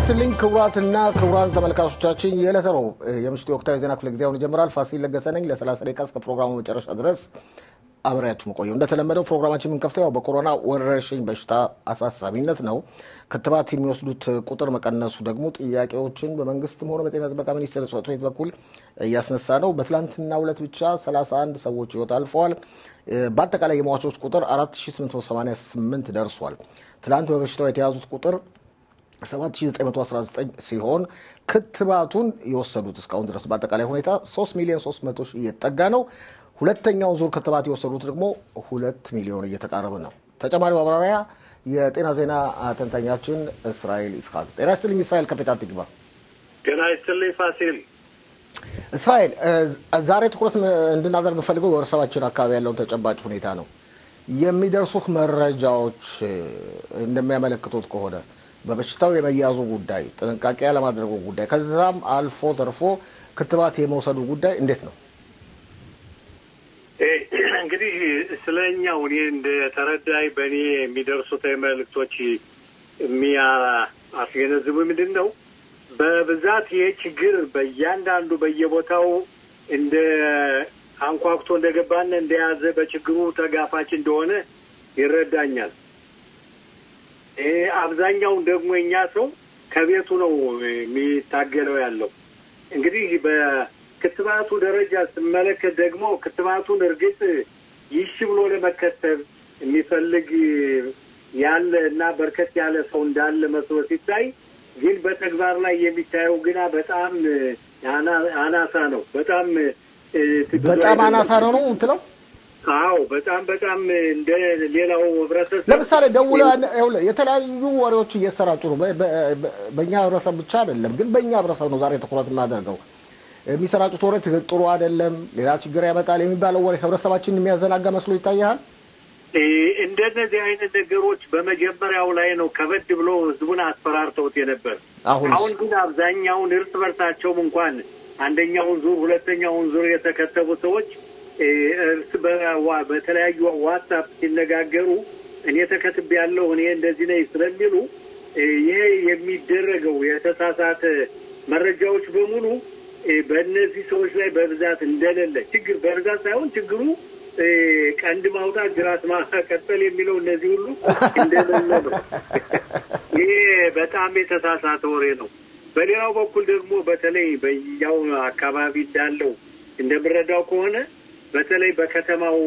ይስጥልኝ ክቡራትና ክቡራን ተመልካቾቻችን የዕለተ ረቡዕ የምሽቱ የወቅታዊ ዜና ክፍለ ጊዜ አሁን ይጀምራል። ፋሲል ለገሰ ነኝ። ለ30 ደቂቃ እስከ ፕሮግራሙ መጨረሻ ድረስ አብሬያችሁ መቆየው። እንደተለመደው ፕሮግራማችን የምንከፍተው ያው በኮሮና ወረርሽኝ በሽታ አሳሳቢነት ነው። ክትባት የሚወስዱት ቁጥር መቀነሱ ደግሞ ጥያቄዎችን በመንግስትም ሆነ በጤና ጥበቃ ሚኒስቴር ጽሕፈት ቤት በኩል እያስነሳ ነው። በትላንትናው ዕለት ብቻ 31 ሰዎች ህይወት አልፈዋል። በአጠቃላይ የሟቾች ቁጥር 4888 ደርሷል። ትላንት በበሽታው የተያዙት ቁጥር 7919 ሲሆን ክትባቱን የወሰዱት እስካሁን ድረስ በአጠቃላይ ሁኔታ 3 ሚሊዮን 300 ሺህ እየተጠጋ ነው። ሁለተኛውን ዙር ክትባት የወሰዱት ደግሞ ሁለት ሚሊዮን እየተቃረበ ነው። ተጨማሪ ማብራሪያ የጤና ዜና ተንታኛችን እስራኤል ይስሐቅ። ጤና ይስጥልኝ እስራኤል። ከፔታንት ግባ ጤና ይስጥልኝ ፋሲል። እስራኤል፣ ዛሬ ትኩረት እንድናደርግ ፈልገው በህብረተሰባችን አካባቢ ያለውን ተጨባጭ ሁኔታ ነው። የሚደርሱት መረጃዎች እንደሚያመለክቱት ከሆነ በበሽታው የመያዙ ጉዳይ፣ ጥንቃቄ ያለማድረጉ ጉዳይ፣ ከዛም አልፎ ተርፎ ክትባት የመውሰዱ ጉዳይ እንዴት ነው? እንግዲህ ስለ እኛው እኔ እንደ ተረዳይ በእኔ የሚደርሱት መልእክቶች የሚያስገነዝቡ ምንድን ነው በብዛት ይሄ ችግር በእያንዳንዱ በየቦታው እንደ አንኳኩቶ እንደገባን እንደያዘ በችግሩ ተጋፋች እንደሆነ ይረዳኛል። ይሄ አብዛኛውን ደግሞ የኛ ሰው ከቤቱ ነው የሚታገለው ያለው። እንግዲህ በክትባቱ ደረጃ ስመለከት ደግሞ ክትባቱን እርግጥ ይሽ ብሎ ለመከተብ የሚፈልግ ያለ እና በርከት ያለ ሰው እንዳለ መስሎ ሲታይ፣ ግን በተግባር ላይ የሚታየው ግና በጣም አናሳ ነው። በጣም በጣም አናሳ ነው ነው የምትለው? አዎ በጣም በጣም እንደ ሌላው ህብረተሰብ ለምሳሌ ደውለ የተለያዩ ወሬዎች እየሰራጩ ነው። በእኛ ህብረተሰብ ብቻ አይደለም፣ ግን በእኛ ህብረተሰብ ነው ዛሬ ትኩረት የማደርገው። የሚሰራጩት ወሬ ጥሩ አይደለም፣ ሌላ ችግር ያመጣል የሚባለው ወሬ ህብረተሰባችን የሚያዘናጋ መስሎ ይታያል። እንደነዚህ አይነት ነገሮች በመጀመሪያው ላይ ነው ከበድ ብሎ ህዝቡን አስፈራርተውት የነበር። አሁን ግን አብዛኛውን እርስ በርሳቸውም እንኳን አንደኛውን ዙር ሁለተኛውን ዙር የተከተቡ ሰዎች እርስ በተለያዩ ዋትሳፕ ሲነጋገሩ እኔ ተከትቤ ያለሁ እኔ እንደዚህ ነኝ ስለሚሉ ይሄ የሚደረገው የተሳሳተ መረጃዎች በሙሉ በእነዚህ ሰዎች ላይ በብዛት እንደሌለ ችግር በብዛት ሳይሆን ችግሩ ቀንድ ማውጣት ጅራት ማቀጠል የሚለው እነዚህ ሁሉ እንደሌለ ነው። ይሄ በጣም የተሳሳተ ወሬ ነው። በሌላው በኩል ደግሞ በተለይ በያው አካባቢ እንዳለው እንደምረዳው ከሆነ በተለይ በከተማው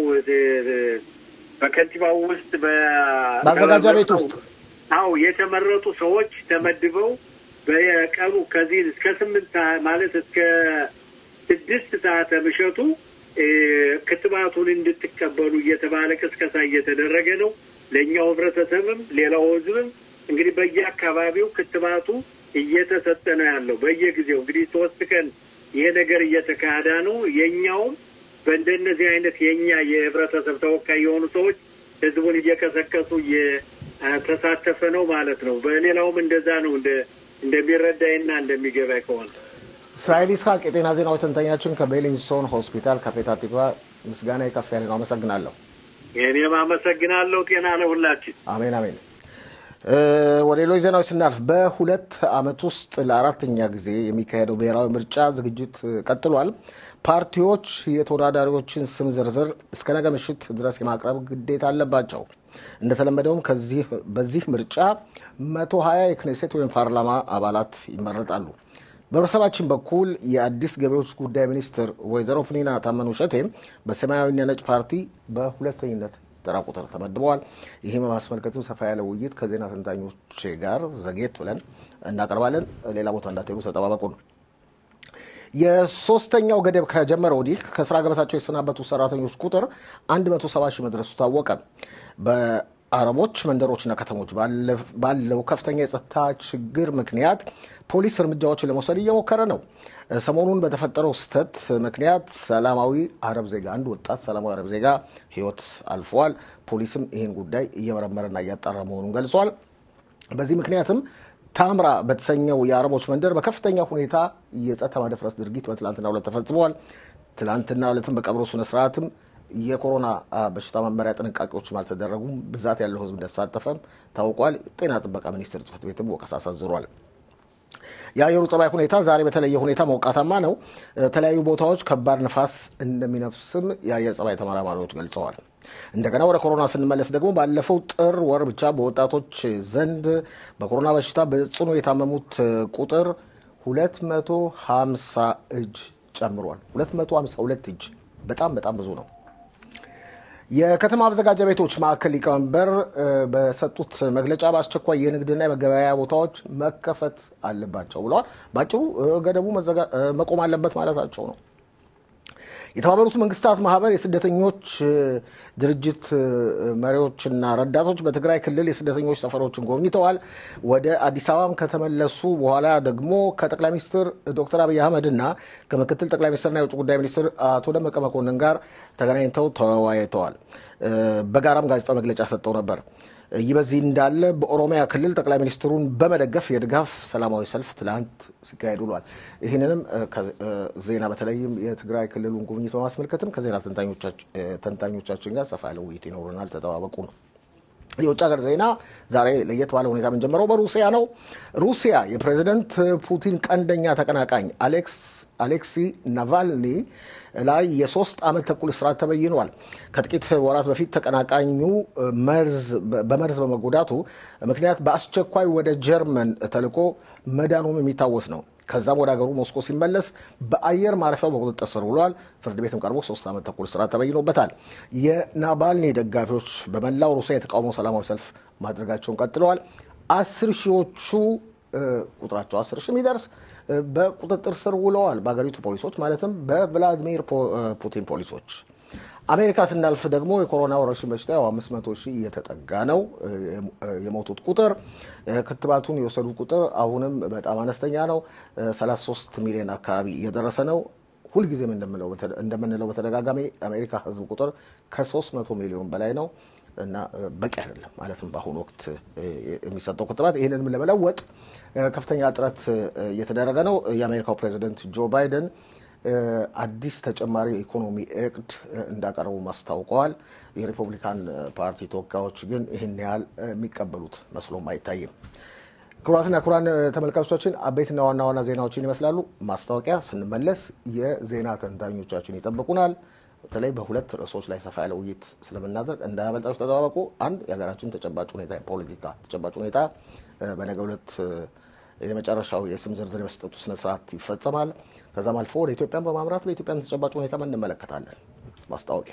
በከንቲባው ውስጥ በአዘጋጃ ቤት ውስጥ አው የተመረጡ ሰዎች ተመድበው በቀኑ ከዚህ እስከ ስምንት ማለት እስከ ስድስት ሰዓት ምሸቱ ክትባቱን እንድትቀበሉ እየተባለ ቅስቀሳ እየተደረገ ነው። ለእኛው ህብረተሰብም ሌላው ህዝብም እንግዲህ በየአካባቢው ክትባቱ እየተሰጠ ነው ያለው። በየጊዜው እንግዲህ ሶስት ቀን ይሄ ነገር እየተካሄደ ነው። የእኛውም በእንደነዚህ አይነት የእኛ የህብረተሰብ ተወካይ የሆኑ ሰዎች ህዝቡን እየቀሰቀሱ እየተሳተፈ ነው ማለት ነው። በሌላውም እንደዛ ነው እንደሚረዳይና እንደሚገባይ ከሆነ እስራኤል ይስሐቅ የጤና ዜናዎች ተንታኛችን ከቤሊንግስቶን ሆስፒታል ከፔታ ቲክቫ ምስጋና ከፍ ያለ ነው። አመሰግናለሁ። እኔም አመሰግናለሁ። ጤና ለሁላችን። አሜን አሜን። ወደ ሌሎች ዜናዎች ስናልፍ በሁለት ዓመት ውስጥ ለአራተኛ ጊዜ የሚካሄደው ብሔራዊ ምርጫ ዝግጅት ቀጥሏል። ፓርቲዎች የተወዳዳሪዎችን ስም ዝርዝር እስከ ነገ ምሽት ድረስ የማቅረብ ግዴታ አለባቸው። እንደተለመደውም ከዚህ በዚህ ምርጫ መቶ ሀያ የክኔሴት ወይም ፓርላማ አባላት ይመረጣሉ። በህብረተሰባችን በኩል የአዲስ ገቢዎች ጉዳይ ሚኒስትር ወይዘሮ ፕኒና ታመኑ ሸቴ በሰማያዊና ነጭ ፓርቲ በሁለተኝነት ተራ ቁጥር ተመድበዋል። ይህም በማስመልከትም ሰፋ ያለ ውይይት ከዜና ተንታኞች ጋር ዘጌት ብለን እናቀርባለን። ሌላ ቦታ እንዳትሄዱ ተጠባበቁ ነው። የሶስተኛው ገደብ ከጀመረ ወዲህ ከስራ ገበታቸው የተሰናበቱ ሰራተኞች ቁጥር 170 ሺህ መድረሱ ታወቀ። በአረቦች መንደሮችና ከተሞች ባለው ከፍተኛ የጸጥታ ችግር ምክንያት ፖሊስ እርምጃዎችን ለመውሰድ እየሞከረ ነው። ሰሞኑን በተፈጠረው ስህተት ምክንያት ሰላማዊ አረብ ዜጋ አንድ ወጣት ሰላማዊ አረብ ዜጋ ህይወት አልፏል። ፖሊስም ይህን ጉዳይ እየመረመረና እያጣራ መሆኑን ገልጿል። በዚህ ምክንያትም ታምራ በተሰኘው የአረቦች መንደር በከፍተኛ ሁኔታ የጸጥታ ማደፍረስ ድርጊት በትላንትና ዕለት ተፈጽመዋል። ትላንትና ዕለትም በቀብሩ ስነ ስርዓትም የኮሮና በሽታ መመሪያ ጥንቃቄዎችም አልተደረጉም። ብዛት ያለው ህዝብ እንደተሳተፈም ታውቋል። ጤና ጥበቃ ሚኒስቴር ጽሕፈት ቤትም ወቀሳ ሰንዝሯል። የአየሩ ጸባይ ሁኔታ ዛሬ በተለየ ሁኔታ ሞቃታማ ነው። የተለያዩ ቦታዎች ከባድ ንፋስ እንደሚነፍስም የአየር ጸባይ ተመራማሪዎች ገልጸዋል። እንደገና ወደ ኮሮና ስንመለስ ደግሞ ባለፈው ጥር ወር ብቻ በወጣቶች ዘንድ በኮሮና በሽታ በጽኑ የታመሙት ቁጥር 250 እጅ ጨምሯል። 252 እጅ በጣም በጣም ብዙ ነው። የከተማ አዘጋጃ ቤቶች ማዕከል ሊቀመንበር በሰጡት መግለጫ በአስቸኳይ የንግድና የመገበያያ ቦታዎች መከፈት አለባቸው ብለዋል። በአጭሩ ገደቡ መቆም አለበት ማለታቸው ነው። የተባበሩት መንግስታት ማህበር የስደተኞች ድርጅት መሪዎችና ረዳቶች በትግራይ ክልል የስደተኞች ሰፈሮችን ጎብኝተዋል። ወደ አዲስ አበባም ከተመለሱ በኋላ ደግሞ ከጠቅላይ ሚኒስትር ዶክተር አብይ አህመድ እና ከምክትል ጠቅላይ ሚኒስትርና የውጭ ጉዳይ ሚኒስትር አቶ ደመቀ መኮንን ጋር ተገናኝተው ተወያይተዋል። በጋራም ጋዜጣዊ መግለጫ ሰጥተው ነበር። ይህ በዚህ እንዳለ በኦሮሚያ ክልል ጠቅላይ ሚኒስትሩን በመደገፍ የድጋፍ ሰላማዊ ሰልፍ ትላንት ሲካሄድ ውሏል። ይህንንም ዜና በተለይም የትግራይ ክልሉን ጉብኝት በማስመልከትም ከዜና ተንታኞቻችን ጋር ሰፋ ያለ ውይይት ይኖረናል። ተጠባበቁ ነው። የውጭ ሀገር ዜና ዛሬ ለየት ባለ ሁኔታ የምንጀምረው በሩሲያ ነው። ሩሲያ የፕሬዚደንት ፑቲን ቀንደኛ ተቀናቃኝ አሌክሲ ናቫልኒ ላይ የሶስት ዓመት ተኩል እስራት ተበይኗል። ከጥቂት ወራት በፊት ተቀናቃኙ በመርዝ በመጎዳቱ ምክንያት በአስቸኳይ ወደ ጀርመን ተልኮ መዳኑም የሚታወስ ነው። ከዛም ወደ ሀገሩ ሞስኮ ሲመለስ በአየር ማረፊያው በቁጥጥር ስር ውሏል። ፍርድ ቤትም ቀርቦ ሶስት ዓመት ተኩል እስራት ተበይኖበታል። የናቫልኒ ደጋፊዎች በመላው ሩሲያ የተቃውሞ ሰላማዊ ሰልፍ ማድረጋቸውን ቀጥለዋል። አስር ሺዎቹ ቁጥራቸው አስር ሺህ የሚደርስ በቁጥጥር ስር ውለዋል። በሀገሪቱ ፖሊሶች ማለትም በቭላዲሚር ፑቲን ፖሊሶች። አሜሪካ ስናልፍ ደግሞ የኮሮና ወረርሽኝ በሽታ ያው አምስት መቶ ሺህ እየተጠጋ ነው የሞቱት ቁጥር። ክትባቱን የወሰዱት ቁጥር አሁንም በጣም አነስተኛ ነው። 33 ሚሊዮን አካባቢ እየደረሰ ነው። ሁልጊዜም እንደምንለው በተደጋጋሚ አሜሪካ ህዝብ ቁጥር ከ300 ሚሊዮን በላይ ነው እና በቂ አይደለም ማለትም በአሁኑ ወቅት የሚሰጠው ክትባት። ይህንንም ለመለወጥ ከፍተኛ ጥረት እየተደረገ ነው። የአሜሪካው ፕሬዚደንት ጆ ባይደን አዲስ ተጨማሪ የኢኮኖሚ እቅድ እንዳቀረቡ አስታውቀዋል። የሪፐብሊካን ፓርቲ ተወካዮች ግን ይህን ያህል የሚቀበሉት መስሎም አይታይም። ክቡራትና ክቡራን ተመልካቾቻችን አበይትና ዋና ዋና ዜናዎችን ይመስላሉ። ማስታወቂያ ስንመለስ የዜና ተንታኞቻችን ይጠብቁናል። በተለይ በሁለት ርዕሶች ላይ ሰፋ ያለ ውይይት ስለምናደርግ እንዳያመልጣችሁ ተጠባበቁ። አንድ የሀገራችን ተጨባጭ ሁኔታ የፖለቲካ ተጨባጭ ሁኔታ በነገ ሁለት የመጨረሻው የስም ዝርዝር የመስጠቱ ስነስርዓት ይፈጸማል። ከዛም አልፎ ወደ ኢትዮጵያን በማምራት በኢትዮጵያን ተጨባጭ ሁኔታ እንመለከታለን። ማስታወቂያ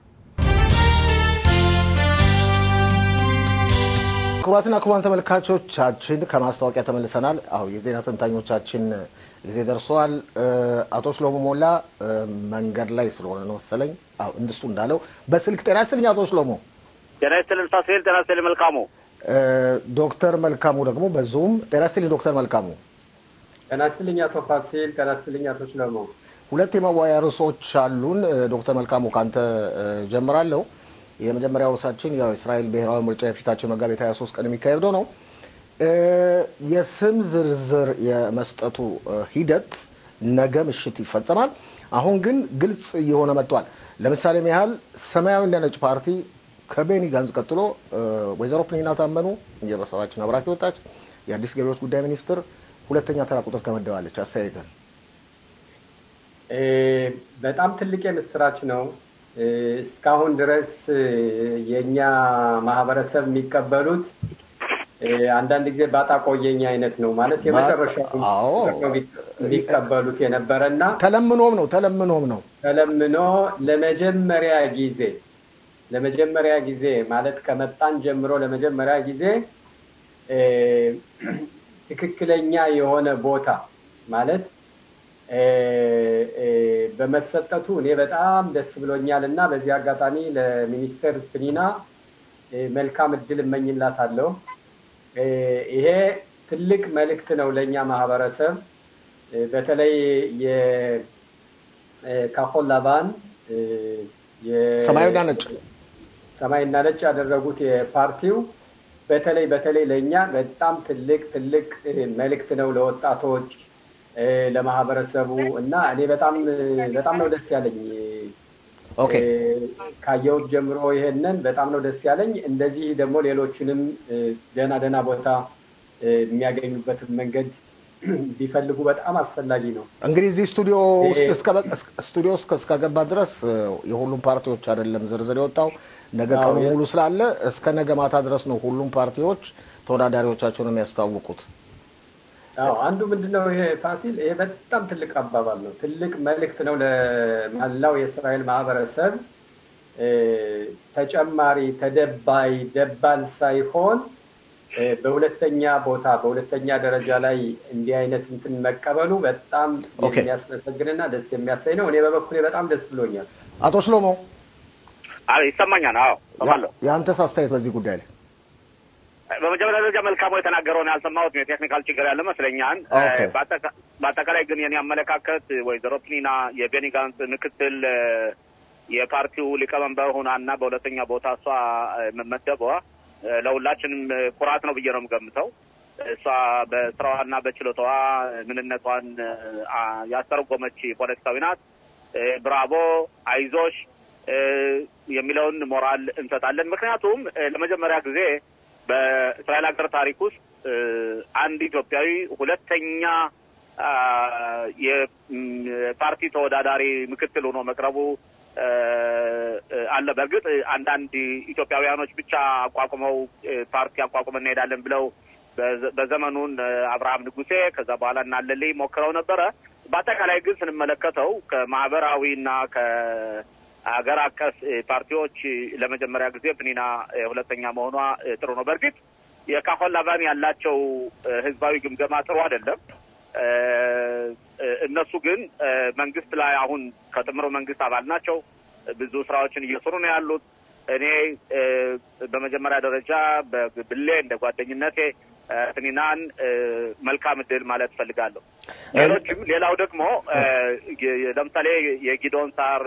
ክቡራትና ክቡራን ተመልካቾቻችን ከማስታወቂያ ተመልሰናል። አሁ የዜና ተንታኞቻችን ጊዜ ደርሰዋል። አቶ ሽሎሞ ሞላ መንገድ ላይ ስለሆነ ነው መሰለኝ እንደሱ እንዳለው በስልክ ጤና ይስጥልኝ አቶ ሽሎሞ። ጤና ይስጥልን ፋሲል። ጤና ይስጥልኝ መልካሙ። ዶክተር መልካሙ ደግሞ በዙም ጤና ይስጥልኝ ዶክተር መልካሙ። ጤና ይስጥልኝ አቶ ፋሲል። ጤና ይስጥልኝ አቶ ሽሎሞ። ሁለት የመወያያ ርዕሶች አሉን። ዶክተር መልካሙ ካንተ ጀምራለሁ። የመጀመሪያው ርዕሳችን ያው የእስራኤል ብሔራዊ ምርጫ የፊታችን መጋቢት 23 ቀን የሚካሄደው ነው። የስም ዝርዝር የመስጠቱ ሂደት ነገ ምሽት ይፈጸማል። አሁን ግን ግልጽ እየሆነ መጥቷል። ለምሳሌም ያህል ሰማያዊና ነጭ ፓርቲ ከቤኒ ጋንዝ ቀጥሎ ወይዘሮ ፕኒና ታመኑ የቤተሰባችን አብራክ ወጣች የአዲስ ገቢዎች ጉዳይ ሚኒስትር ሁለተኛ ተራ ቁጥር ተመደባለች። አስተያየትን በጣም ትልቅ የምስራች ነው። እስካሁን ድረስ የእኛ ማህበረሰብ የሚቀበሉት አንዳንድ ጊዜ ባጣ ቆየኝ አይነት ነው ማለት የመጨረሻው የሚቀበሉት የነበረ እና ተለምኖም ነው ተለምኖም ነው ተለምኖ ለመጀመሪያ ጊዜ ለመጀመሪያ ጊዜ ማለት ከመጣን ጀምሮ ለመጀመሪያ ጊዜ ትክክለኛ የሆነ ቦታ ማለት በመሰጠቱ እኔ በጣም ደስ ብሎኛል እና በዚህ አጋጣሚ ለሚኒስተር ፕኒና መልካም እድል እመኝላታለሁ። ይሄ ትልቅ መልእክት ነው ለእኛ ማህበረሰብ በተለይ የካሆን ላባን ሰማያዊና ነጭ ሰማይና ነጭ ያደረጉት የፓርቲው በተለይ በተለይ ለእኛ በጣም ትልቅ ትልቅ መልእክት ነው ለወጣቶች ለማህበረሰቡ እና እኔ በጣም በጣም ነው ደስ ያለኝ ካየሁት ጀምሮ ይሄንን በጣም ነው ደስ ያለኝ። እንደዚህ ደግሞ ሌሎችንም ደህና ደህና ቦታ የሚያገኙበትን መንገድ ቢፈልጉ በጣም አስፈላጊ ነው። እንግዲህ እዚህ ስቱዲዮ ስቱዲዮ ውስጥ እስከገባ ድረስ የሁሉም ፓርቲዎች አይደለም ዝርዝር የወጣው ነገ ቀኑ ሙሉ ስላለ እስከ ነገ ማታ ድረስ ነው ሁሉም ፓርቲዎች ተወዳዳሪዎቻቸውን የሚያስታውቁት። አዎ አንዱ ምንድነው ይሄ ፋሲል፣ ይሄ በጣም ትልቅ አባባል ነው፣ ትልቅ መልእክት ነው ለመላው የእስራኤል ማህበረሰብ። ተጨማሪ ተደባይ ደባል ሳይሆን በሁለተኛ ቦታ በሁለተኛ ደረጃ ላይ እንዲህ አይነት እንትን መቀበሉ በጣም የሚያስመሰግንና ደስ የሚያሳይ ነው። እኔ በበኩሌ በጣም ደስ ብሎኛል። አቶ ሽሎሞ ይሰማኛል? አዎ እሰማለሁ። የአንተስ አስተያየት በዚህ ጉዳይ ላይ? በመጀመሪያ ደረጃ መልካሙ የተናገረውን ያልሰማሁት የቴክኒካል ችግር ያለ መስለኛል። በአጠቃላይ ግን የኔ አመለካከት ወይዘሮ ፕኒና የቤኒ ጋንስ ምክትል የፓርቲው ሊቀመንበር ሆናና በሁለተኛ ቦታ እሷ መመደቧ ለሁላችንም ኩራት ነው ብዬ ነው የምገምተው። እሷ በስራዋና በችሎታዋ ምንነቷን ያስተረጎመች ፖለቲካዊ ናት። ብራቮ፣ አይዞሽ የሚለውን ሞራል እንሰጣለን። ምክንያቱም ለመጀመሪያ ጊዜ በእስራኤል ሀገር ታሪክ ውስጥ አንድ ኢትዮጵያዊ ሁለተኛ የፓርቲ ተወዳዳሪ ምክትል ሆኖ መቅረቡ አለ። በእርግጥ አንዳንድ ኢትዮጵያውያኖች ብቻ አቋቁመው ፓርቲ አቋቁመን እንሄዳለን ብለው በዘመኑን አብርሃም ንጉሴ ከዛ በኋላ እናለልኝ ሞክረው ነበረ። በአጠቃላይ ግን ስንመለከተው ከማህበራዊና ከሀገር አቀፍ ፓርቲዎች ለመጀመሪያ ጊዜ ፕኒና ሁለተኛ መሆኗ ጥሩ ነው። በእርግጥ የካሆን ላቫን ያላቸው ህዝባዊ ግምገማ ጥሩ አይደለም። እነሱ ግን መንግስት ላይ አሁን ከጥምሮ መንግስት አባል ናቸው። ብዙ ስራዎችን እየሰሩ ነው ያሉት። እኔ በመጀመሪያ ደረጃ በግሌ እንደ ጓደኝነቴ ፕኒናን መልካም እድል ማለት እፈልጋለሁ። ሌሎችም ሌላው ደግሞ ለምሳሌ የጊዶን ሳር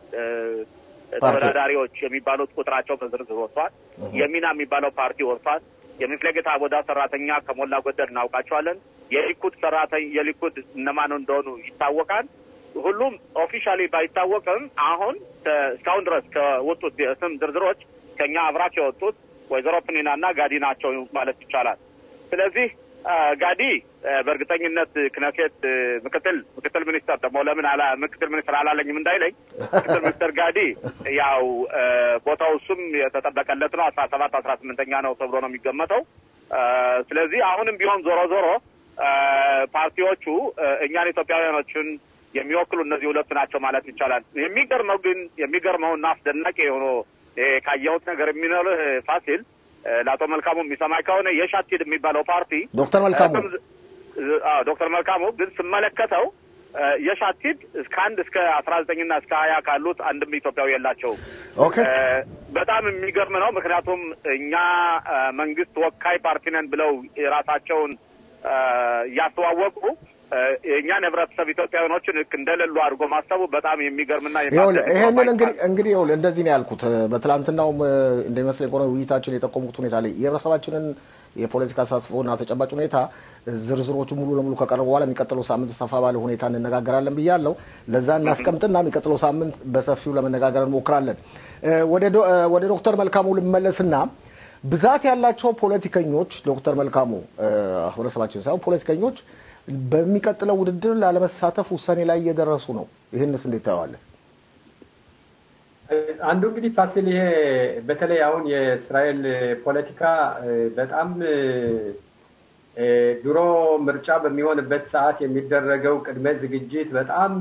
ተወዳዳሪዎች የሚባሉት ቁጥራቸው በዝርዝር ወጥቷል። የሚና የሚባለው ፓርቲ ወጥቷል። የሚፍለጌታ አቦዳ ሰራተኛ ከሞላ ጎደል እናውቃቸዋለን። የሊኩድ ሰራተኛ የሊኩድ እነማን እንደሆኑ ይታወቃል። ሁሉም ኦፊሻሊ ባይታወቅም አሁን እስካሁን ድረስ ከወጡት የስም ዝርዝሮች ከኛ አብራክ የወጡት ወይዘሮ ፕኒና እና ጋዲ ናቸው ማለት ይቻላል። ስለዚህ ጋዲ በእርግጠኝነት ክነሴት ምክትል ምክትል ሚኒስተር ደግሞ ለምን አላ ምክትል ሚኒስትር አላለኝም እንዳይለኝ ምክትል ሚኒስትር ጋዲ ያው ቦታው እሱም የተጠበቀለት ነው። አስራ ሰባት አስራ ስምንተኛ ነው ተብሎ ነው የሚገመተው። ስለዚህ አሁንም ቢሆን ዞሮ ዞሮ ፓርቲዎቹ እኛን ኢትዮጵያውያኖችን የሚወክሉ እነዚህ ሁለቱ ናቸው ማለት ይቻላል። የሚገርመው ግን የሚገርመው እና አስደናቂ የሆነ ካየሁት ነገር የሚኖርህ ፋሲል ለአቶ መልካሙ የሚሰማኝ ከሆነ የሻቲድ የሚባለው ፓርቲ ዶክተር መልካሙ ዶክተር መልካሙ ግን ስመለከተው የሻቲድ እስከ አንድ እስከ አስራ ዘጠኝና እስከ ሀያ ካሉት አንድም ኢትዮጵያዊ የላቸውም። ኦኬ በጣም የሚገርም ነው። ምክንያቱም እኛ መንግስት ወካይ ፓርቲ ነን ብለው የራሳቸውን እያስተዋወቁ የእኛን ህብረተሰብ ኢትዮጵያውያኖችን ልክ እንደሌሉ አድርጎ ማሰቡ በጣም የሚገርምና ይህንን እንግዲህ እንግዲህ ይኸውልህ እንደዚህ ነው ያልኩት። በትላንትናውም እንደሚመስለኝ ከሆነ ውይይታችን የጠቆሙት ሁኔታ ላይ የህብረተሰባችንን የፖለቲካ ተሳትፎና ተጨባጭ ሁኔታ ዝርዝሮቹ ሙሉ ለሙሉ ከቀረቡ በኋላ የሚቀጥለው ሳምንት ሰፋ ባለ ሁኔታ እንነጋገራለን ብያለሁ። ለዛ እናስቀምጥና የሚቀጥለው ሳምንት በሰፊው ለመነጋገር እንሞክራለን። ወደ ዶክተር መልካሙ ልመለስና ብዛት ያላቸው ፖለቲከኞች ዶክተር መልካሙ ህብረተሰባችን ሳይሆን ፖለቲከኞች በሚቀጥለው ውድድር ላለመሳተፍ ውሳኔ ላይ እየደረሱ ነው። ይህንስ እንዴት ታየዋለህ? አንዱ እንግዲህ ፋሲል፣ ይሄ በተለይ አሁን የእስራኤል ፖለቲካ በጣም ድሮ ምርጫ በሚሆንበት ሰዓት የሚደረገው ቅድመ ዝግጅት በጣም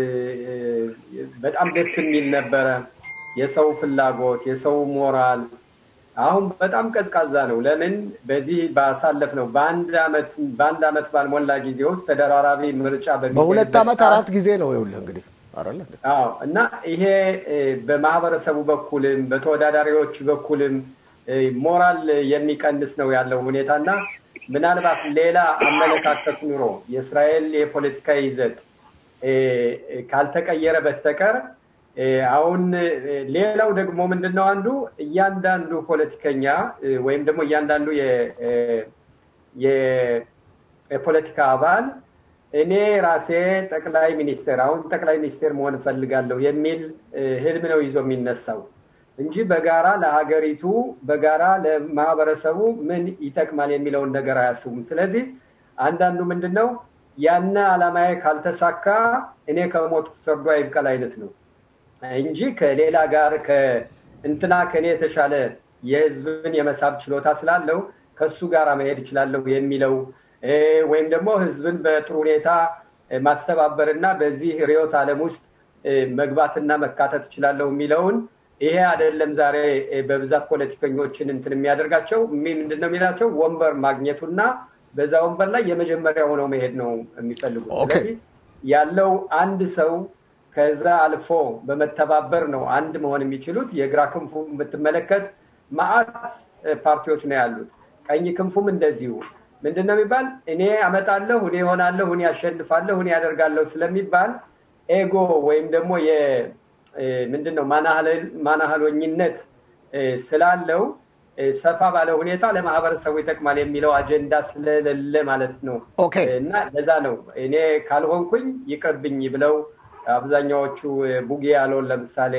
በጣም ደስ የሚል ነበረ። የሰው ፍላጎት፣ የሰው ሞራል አሁን በጣም ቀዝቃዛ ነው። ለምን በዚህ ባሳለፍ ነው በአንድ አመት በአንድ አመት ባልሞላ ጊዜ ውስጥ ተደራራቢ ምርጫ በሁለት አመት አራት ጊዜ ነው ይኸውልህ እንግዲህ አዎ እና ይሄ በማህበረሰቡ በኩልም በተወዳዳሪዎች በኩልም ሞራል የሚቀንስ ነው ያለው ሁኔታ እና ምናልባት ሌላ አመለካከት ኑሮ የእስራኤል የፖለቲካ ይዘት ካልተቀየረ በስተቀር አሁን ሌላው ደግሞ ምንድን ነው አንዱ እያንዳንዱ ፖለቲከኛ ወይም ደግሞ እያንዳንዱ የፖለቲካ አባል እኔ ራሴ ጠቅላይ ሚኒስቴር አሁን ጠቅላይ ሚኒስቴር መሆን እፈልጋለሁ የሚል ህልም ነው ይዞ የሚነሳው እንጂ በጋራ ለሀገሪቱ በጋራ ለማህበረሰቡ ምን ይጠቅማል የሚለውን ነገር አያስቡም። ስለዚህ አንዳንዱ ምንድን ነው ያነ አላማዬ ካልተሳካ እኔ ከሞት ሰርዶ አይብቀል አይነት ነው እንጂ ከሌላ ጋር እንትና ከኔ የተሻለ የህዝብን የመሳብ ችሎታ ስላለው ከሱ ጋር መሄድ እችላለሁ የሚለው ወይም ደግሞ ህዝብን በጥሩ ሁኔታ ማስተባበርና በዚህ ርዕዮተ ዓለም ውስጥ መግባትና መካተት እችላለሁ የሚለውን ይሄ አይደለም ዛሬ በብዛት ፖለቲከኞችን እንትን የሚያደርጋቸው ምንድነው የሚላቸው ወንበር ማግኘቱና በዛ ወንበር ላይ የመጀመሪያ ሆነው መሄድ ነው የሚፈልጉት። ስለዚህ ያለው አንድ ሰው ከዛ አልፎ በመተባበር ነው አንድ መሆን የሚችሉት። የግራ ክንፉ የምትመለከት ማአት ፓርቲዎች ነው ያሉት። ቀኝ ክንፉም እንደዚሁ ምንድን ነው የሚባል እኔ አመጣለሁ፣ እኔ ሆናለሁ፣ እኔ ያሸንፋለሁ፣ እኔ ያደርጋለሁ ስለሚባል ኤጎ ወይም ደግሞ ምንድን ነው ማናህሎኝነት ስላለው ሰፋ ባለ ሁኔታ ለማህበረሰቡ ይጠቅማል የሚለው አጀንዳ ስለሌለ ማለት ነው። እና ለዛ ነው እኔ ካልሆንኩኝ ይቅርብኝ ብለው አብዛኛዎቹ ቡጌ ያለውን ለምሳሌ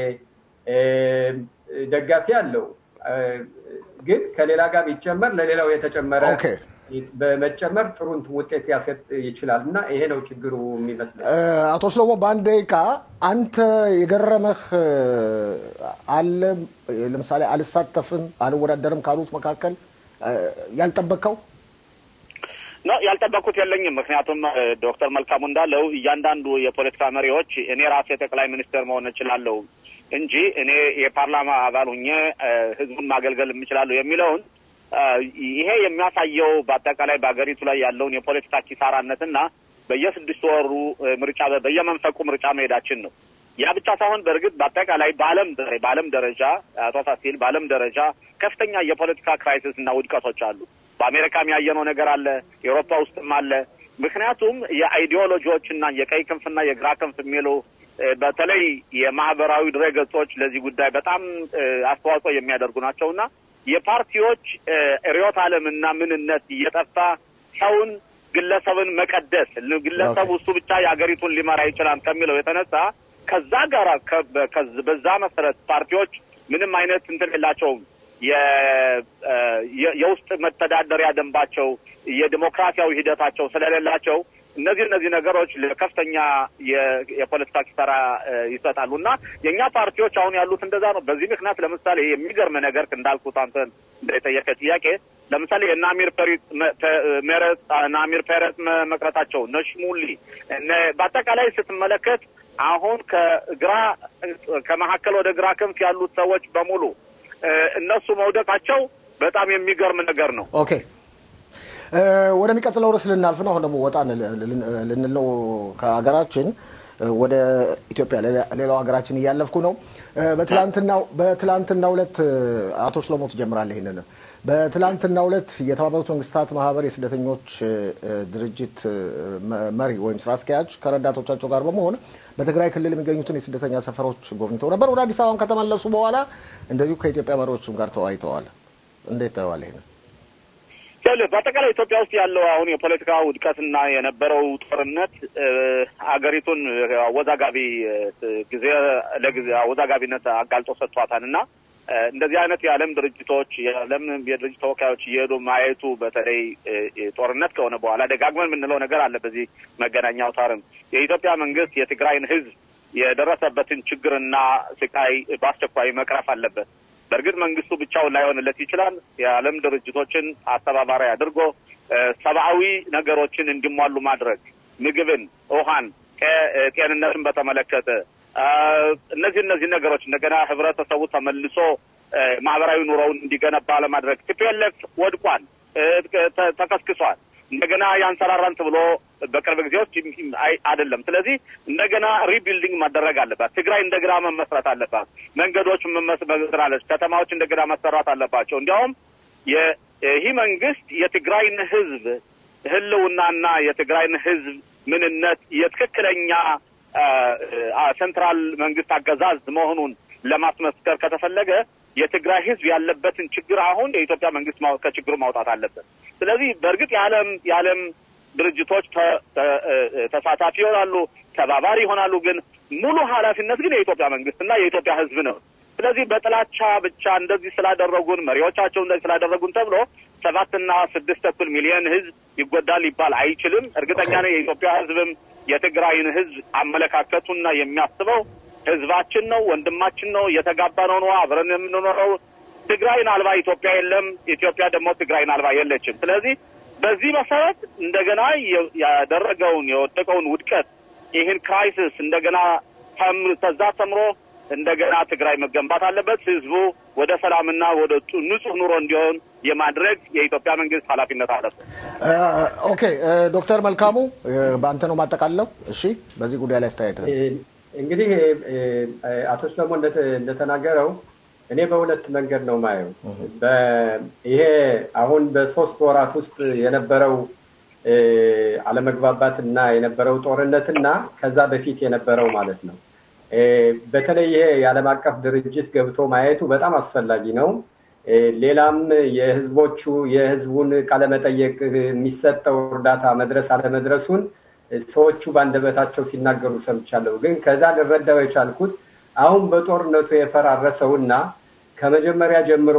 ደጋፊ አለው፣ ግን ከሌላ ጋር ቢጨመር ለሌላው የተጨመረ በመጨመር ጥሩ ውጤት ያሰጥ ይችላል እና ይሄ ነው ችግሩ የሚመስለው። አቶ ሽሎሞ በአንድ ደቂቃ አንተ የገረመህ አለ? ለምሳሌ አልሳተፍም አልወዳደርም ካሉት መካከል ያልጠበቅከው? ነው ያልጠበቅኩት የለኝም። ምክንያቱም ዶክተር መልካሙ እንዳለው እያንዳንዱ የፖለቲካ መሪዎች እኔ ራሴ ጠቅላይ ሚኒስትር መሆን እችላለሁ እንጂ እኔ የፓርላማ አባል ሁኜ ህዝቡን ማገልገል የምችላለሁ የሚለውን ይሄ የሚያሳየው በአጠቃላይ በሀገሪቱ ላይ ያለውን የፖለቲካ ኪሳራነትና በየስድስት ወሩ ምርጫ በየመንፈቁ ምርጫ መሄዳችን ነው። ያ ብቻ ሳይሆን በእርግጥ በአጠቃላይ በዓለም በዓለም ደረጃ አቶ ፋሲል በዓለም ደረጃ ከፍተኛ የፖለቲካ ክራይሲስ እና ውድቀቶች አሉ። በአሜሪካም ያየነው ነገር አለ፣ ኤውሮፓ ውስጥም አለ። ምክንያቱም የአይዲዮሎጂዎች እና የቀይ ክንፍና የግራ ክንፍ የሚሉ በተለይ የማህበራዊ ድረገጾች ለዚህ ጉዳይ በጣም አስተዋጽኦ የሚያደርጉ ናቸውና የፓርቲዎች ርዕዮተ ዓለምና ምንነት እየጠፋ ሰውን ግለሰብን መቀደስ ግለሰቡ እሱ ብቻ የሀገሪቱን ሊመራ ይችላል ከሚለው የተነሳ ከዛ ጋር በዛ መሰረት ፓርቲዎች ምንም አይነት እንትን የላቸውም። የውስጥ መተዳደሪያ ደንባቸው የዲሞክራሲያዊ ሂደታቸው ስለሌላቸው እነዚህ እነዚህ ነገሮች ለከፍተኛ የፖለቲካ ኪሳራ ይሰጣሉ እና የእኛ ፓርቲዎች አሁን ያሉት እንደዛ ነው። በዚህ ምክንያት ለምሳሌ የሚገርም ነገር እንዳልኩት አንተ እንደጠየቀ ጥያቄ ለምሳሌ የእነ አሚር ሜረት እነ አሚር ፔረት መቅረታቸው እነ ሽሙሊ በአጠቃላይ ስትመለከት አሁን ከግራ ከመካከል ወደ ግራ ክንፍ ያሉት ሰዎች በሙሉ እነሱ መውደቃቸው በጣም የሚገርም ነገር ነው። ኦኬ ወደሚቀጥለው ርዕስ ልናልፍ ነው። አሁን ደግሞ ወጣ ልንል ነው ከሀገራችን ወደ ኢትዮጵያ፣ ሌላው ሀገራችን እያለፍኩ ነው። በትላንትናው ዕለት አቶ ሽሎሞ ትጀምራለህ ይህንን። በትላንትናው ዕለት የተባበሩት መንግስታት ማህበር የስደተኞች ድርጅት መሪ ወይም ስራ አስኪያጅ ከረዳቶቻቸው ጋር በመሆን በትግራይ ክልል የሚገኙትን የስደተኛ ሰፈሮች ጎብኝተው ነበር። ወደ አዲስ አበባም ከተመለሱ በኋላ እንደዚሁ ከኢትዮጵያ መሪዎችም ጋር ተወያይተዋል። እንዴት ታየዋለህ ይህንን? በአጠቃላይ ኢትዮጵያ ውስጥ ያለው አሁን የፖለቲካ ውድቀትና የነበረው ጦርነት አገሪቱን አወዛጋቢ ጊዜ ለጊዜ አወዛጋቢነት አጋልጦ ሰጥቷታል እና እንደዚህ አይነት የዓለም ድርጅቶች የዓለም የድርጅት ተወካዮች እየሄዱ ማየቱ በተለይ ጦርነት ከሆነ በኋላ ደጋግመን የምንለው ነገር አለ። በዚህ መገናኛ አውታርም የኢትዮጵያ መንግስት የትግራይን ሕዝብ የደረሰበትን ችግርና ስቃይ በአስቸኳይ መቅረፍ አለበት። በእርግጥ መንግስቱ ብቻውን ላይሆንለት ይችላል። የዓለም ድርጅቶችን አስተባባሪ አድርጎ ሰብአዊ ነገሮችን እንዲሟሉ ማድረግ ምግብን፣ ውሃን፣ ጤንነትን በተመለከተ እነዚህ እነዚህ ነገሮች እንደገና ህብረተሰቡ ተመልሶ ማህበራዊ ኑሮውን እንዲገነባ ለማድረግ ቲፒኤልኤፍ ወድቋል፣ ተከስክሷል። እንደገና ያንሰራራን ብሎ በቅርብ ጊዜ ውስጥ አይደለም። ስለዚህ እንደገና ሪቢልዲንግ ማደረግ አለባት። ትግራይ እንደገና መመስረት አለባት። መንገዶች መመስራለች። ከተማዎች እንደገና መሰራት አለባቸው። እንዲያውም ይህ መንግስት የትግራይን ህዝብ ህልውናና የትግራይን ህዝብ ምንነት የትክክለኛ ሴንትራል መንግስት አገዛዝ መሆኑን ለማስመስከር ከተፈለገ የትግራይ ህዝብ ያለበትን ችግር አሁን የኢትዮጵያ መንግስት ከችግሩ ማውጣት አለበት። ስለዚህ በእርግጥ የዓለም የዓለም ድርጅቶች ተሳታፊ ይሆናሉ፣ ተባባሪ ይሆናሉ። ግን ሙሉ ኃላፊነት ግን የኢትዮጵያ መንግስትና የኢትዮጵያ ህዝብ ነው። ስለዚህ በጥላቻ ብቻ እንደዚህ ስላደረጉን መሪዎቻቸው እንደዚህ ስላደረጉን ተብሎ ሰባትና ስድስት ተኩል ሚሊዮን ህዝብ ይጎዳል ሊባል አይችልም። እርግጠኛ ነኝ የኢትዮጵያ ህዝብም የትግራይን ህዝብ አመለካከቱና የሚያስበው ህዝባችን ነው፣ ወንድማችን ነው፣ የተጋባ ነው ነው አብረን የምንኖረው። ትግራይን አልባ ኢትዮጵያ የለም፣ ኢትዮጵያ ደግሞ ትግራይን አልባ የለችም። ስለዚህ በዚህ መሰረት እንደገና ያደረገውን የወደቀውን ውድቀት ይህን ክራይሲስ እንደገና ተዛ ተምሮ እንደገና ትግራይ መገንባት አለበት። ህዝቡ ወደ ሰላምና ወደ ንጹህ ኑሮ እንዲሆን የማድረግ የኢትዮጵያ መንግስት ኃላፊነት አለበት። ኦኬ ዶክተር መልካሙ በአንተ ነው ማጠቃለው። እሺ በዚህ ጉዳይ ላይ አስተያየት እንግዲህ አቶ ሰለሞን እንደተናገረው እኔ በሁለት መንገድ ነው ማየው። ይሄ አሁን በሶስት ወራት ውስጥ የነበረው አለመግባባትና የነበረው ጦርነትና ከዛ በፊት የነበረው ማለት ነው። በተለይ ይሄ የዓለም አቀፍ ድርጅት ገብቶ ማየቱ በጣም አስፈላጊ ነው። ሌላም የህዝቦቹ የህዝቡን ቃለመጠየቅ የሚሰጠው እርዳታ መድረስ አለመድረሱን ሰዎቹ በአንደበታቸው ሲናገሩ ሰምቻለሁ። ግን ከዛ ልረዳው የቻልኩት አሁን በጦርነቱ የፈራረሰውና ከመጀመሪያ ጀምሮ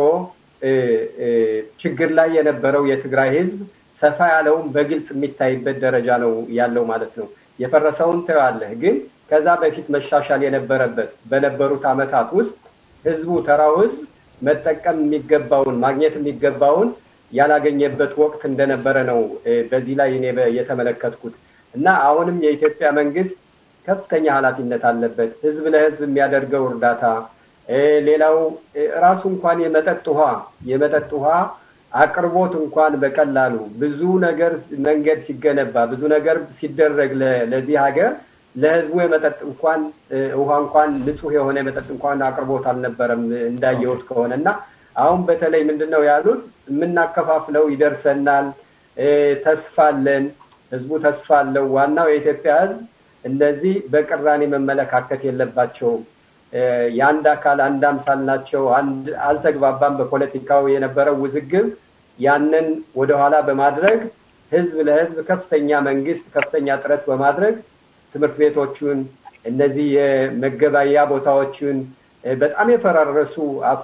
ችግር ላይ የነበረው የትግራይ ህዝብ ሰፋ ያለውን በግልጽ የሚታይበት ደረጃ ነው ያለው ማለት ነው። የፈረሰውን ትዋለህ ግን ከዛ በፊት መሻሻል የነበረበት በነበሩት ዓመታት ውስጥ ህዝቡ ተራው ህዝብ መጠቀም የሚገባውን ማግኘት የሚገባውን ያላገኘበት ወቅት እንደነበረ ነው በዚህ ላይ እኔ የተመለከትኩት እና አሁንም የኢትዮጵያ መንግስት ከፍተኛ ኃላፊነት አለበት። ህዝብ ለህዝብ የሚያደርገው እርዳታ፣ ሌላው ራሱ እንኳን የመጠጥ ውሃ የመጠጥ ውሃ አቅርቦት እንኳን በቀላሉ ብዙ ነገር መንገድ ሲገነባ ብዙ ነገር ሲደረግ ለዚህ ሀገር ለህዝቡ የመጠጥ እንኳን ውሃ እንኳን ንጹህ የሆነ የመጠጥ እንኳን አቅርቦት አልነበረም እንዳየሁት ከሆነ እና አሁን በተለይ ምንድን ነው ያሉት የምናከፋፍለው ይደርሰናል፣ ተስፋ አለን፣ ህዝቡ ተስፋ አለው። ዋናው የኢትዮጵያ ህዝብ እነዚህ በቅራኔ መመለካከት የለባቸውም። የአንድ አካል አንድ አምሳል ናቸው። አልተግባባም። በፖለቲካው የነበረው ውዝግብ ያንን ወደኋላ በማድረግ ህዝብ ለህዝብ ከፍተኛ መንግስት ከፍተኛ ጥረት በማድረግ ትምህርት ቤቶቹን እነዚህ የመገበያ ቦታዎችን በጣም የፈራረሱ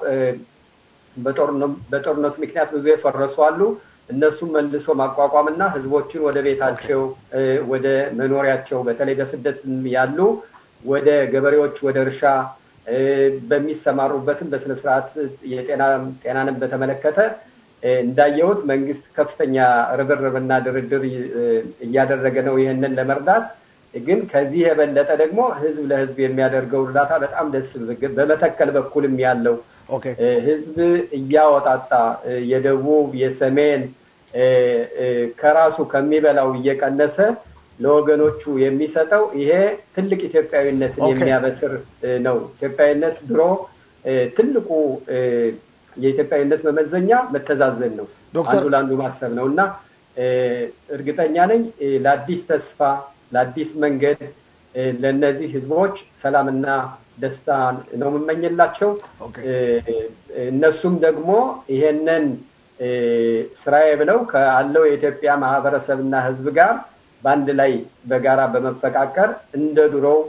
በጦርነቱ ምክንያት ብዙ የፈረሱ አሉ። እነሱም መልሶ ማቋቋምና ህዝቦችን ወደ ቤታቸው ወደ መኖሪያቸው በተለይ በስደት ያሉ ወደ ገበሬዎች ወደ እርሻ በሚሰማሩበትም በስነስርዓት ጤናንም በተመለከተ እንዳየሁት መንግስት ከፍተኛ ርብርብና ድርድር እያደረገ ነው ይህንን ለመርዳት ግን ከዚህ የበለጠ ደግሞ ህዝብ ለህዝብ የሚያደርገው እርዳታ በጣም ደስ በመተከል በኩልም ያለው ህዝብ እያወጣጣ የደቡብ የሰሜን ከራሱ ከሚበላው እየቀነሰ ለወገኖቹ የሚሰጠው ይሄ ትልቅ ኢትዮጵያዊነትን የሚያበስር ነው። ኢትዮጵያዊነት ድሮ ትልቁ የኢትዮጵያዊነት መመዘኛ መተዛዘን ነው፣ አንዱ ለአንዱ ማሰብ ነው እና እርግጠኛ ነኝ ለአዲስ ተስፋ ለአዲስ መንገድ ለእነዚህ ህዝቦች ሰላምና ደስታ ነው የምመኝላቸው። እነሱም ደግሞ ይሄንን ስራዬ ብለው ካለው የኢትዮጵያ ማህበረሰብና ህዝብ ጋር በአንድ ላይ በጋራ በመፈቃቀር እንደ ድሮው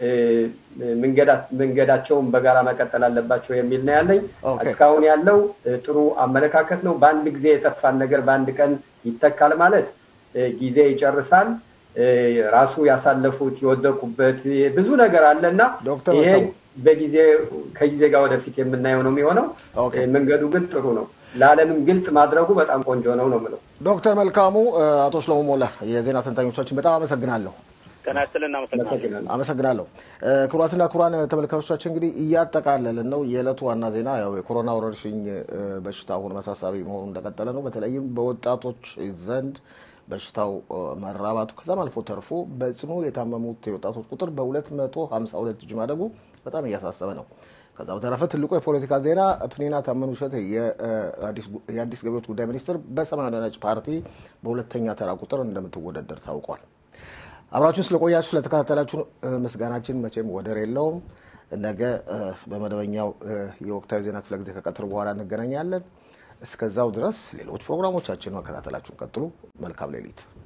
መንገዳቸውን በጋራ መቀጠል አለባቸው የሚል ነው ያለኝ። እስካሁን ያለው ጥሩ አመለካከት ነው። በአንድ ጊዜ የጠፋን ነገር በአንድ ቀን ይተካል ማለት ጊዜ ይጨርሳል። ራሱ ያሳለፉት የወደቁበት ብዙ ነገር አለና ይሄ በጊዜ ከጊዜ ጋር ወደፊት የምናየው ነው የሚሆነው። መንገዱ ግን ጥሩ ነው። ለዓለምም ግልጽ ማድረጉ በጣም ቆንጆ ነው ነው የምለው። ዶክተር መልካሙ፣ አቶ ሽሎሞ ሞላ የዜና ተንታኞቻችን በጣም አመሰግናለሁ። ጤና ይስጥልን። አመሰግናለሁ። ክቡራትና ክቡራን ተመልካቾቻችን እንግዲህ እያጠቃለልን ነው። የዕለቱ ዋና ዜና ያው የኮሮና ወረርሽኝ በሽታ አሁን መሳሳቢ መሆኑ እንደቀጠለ ነው። በተለይም በወጣቶች ዘንድ በሽታው መራባቱ ከዛም አልፎ ተርፎ በጽኑ የታመሙት የወጣቶች ቁጥር በ252 እጅ ማደጉ በጣም እያሳሰበ ነው። ከዛ በተረፈ ትልቁ የፖለቲካ ዜና ፕኒና ታመኑ እሸቴ የአዲስ ገቢዎች ጉዳይ ሚኒስትር በሰማያዊ ነጭ ፓርቲ በሁለተኛ ተራ ቁጥር እንደምትወዳደር ታውቋል። አብራችሁን ስለቆያችሁ ስለተከታተላችሁ ምስጋናችን መቼም ወደር የለውም። ነገ በመደበኛው የወቅታዊ ዜና ክፍለ ጊዜ ከቀትር በኋላ እንገናኛለን። እስከዛው ድረስ ሌሎች ፕሮግራሞቻችን መከታተላችሁን ቀጥሉ። መልካም ሌሊት።